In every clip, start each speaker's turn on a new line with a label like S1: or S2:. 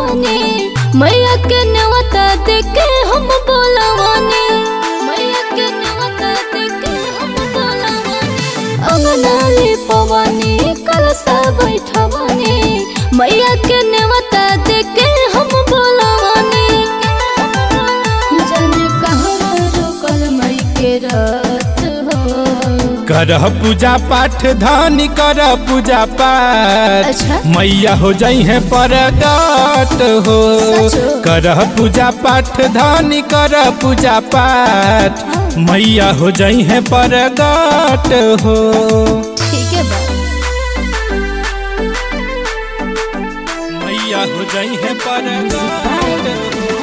S1: बैठवने मैया के नेवता देके हम बोलवाने मैया के नेवता देके हम बोलवाने अंगनाली पवने कलसा बैठवने मैया के नेवता देके हम बोलवाने जाने कहाँ रुकल मई के रात हो
S2: करह पूजा पाठ धानी कर पूजा पाठ
S1: अच्छा।
S2: मैया हो जाई है परगट हो
S1: सचो?
S2: करह पूजा पाठ धानी कर पूजा पाठ मैया हो जाई है परगट हो
S1: ठीक है बा
S2: मैया हो जाई है परगट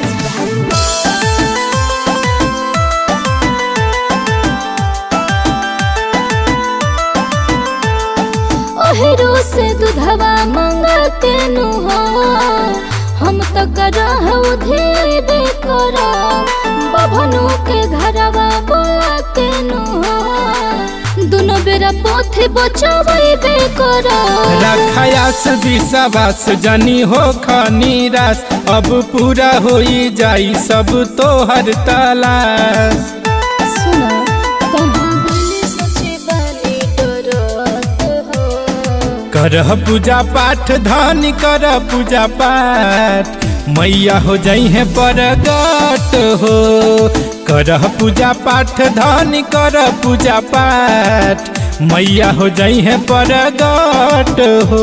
S1: ओहरो से दूधवा मंगते नु हो हम तो करह उधेबे करा बभनु के घरवा बोलाते नु हो दुनो बेरा पोथे बचावे करा
S2: रखायास विश्वास जनी हो खनीरास अब पूरा होई जाई सब तोहर तलाश
S1: सुनो कहाँ गली सचे बानी डरत हो
S2: करह पूजा पाठ धान कर पूजा पाठ मैया हो जाई है परगट हो करह पूजा पाठ धान कर पूजा पाठ मैया हो जाई है परगट हो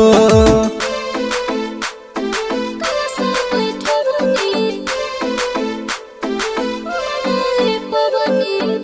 S1: कलसा बैठवनी अंगनाली पवनी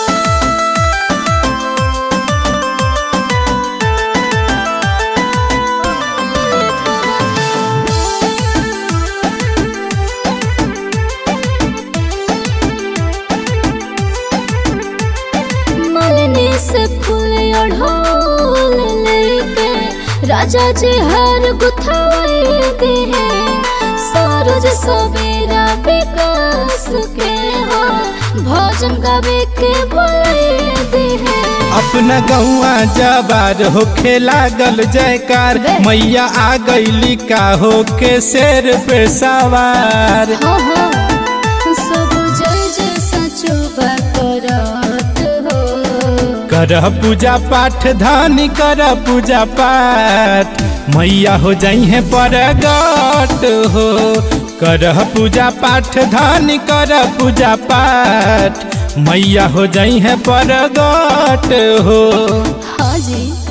S1: मलने से फूल अढ़ोल लेके राजा जी हर गुथाए दे हैं सूरज सवेरा विकास के हो भजन गावे के बोले दे हैं
S2: अपना गौआ जवार होखे लागल जयकार मैया आ गईली का होके शेर पे सवार
S1: हाँ हाँ सब जय जय सचो करत हो
S2: करह पूजा पाठ धान कर पूजा पाठ मैया हो जाई है परगट हो करह पूजा पाठ धान कर पूजा पाठ मैया हो जाई है परगट हो
S1: हाँ जी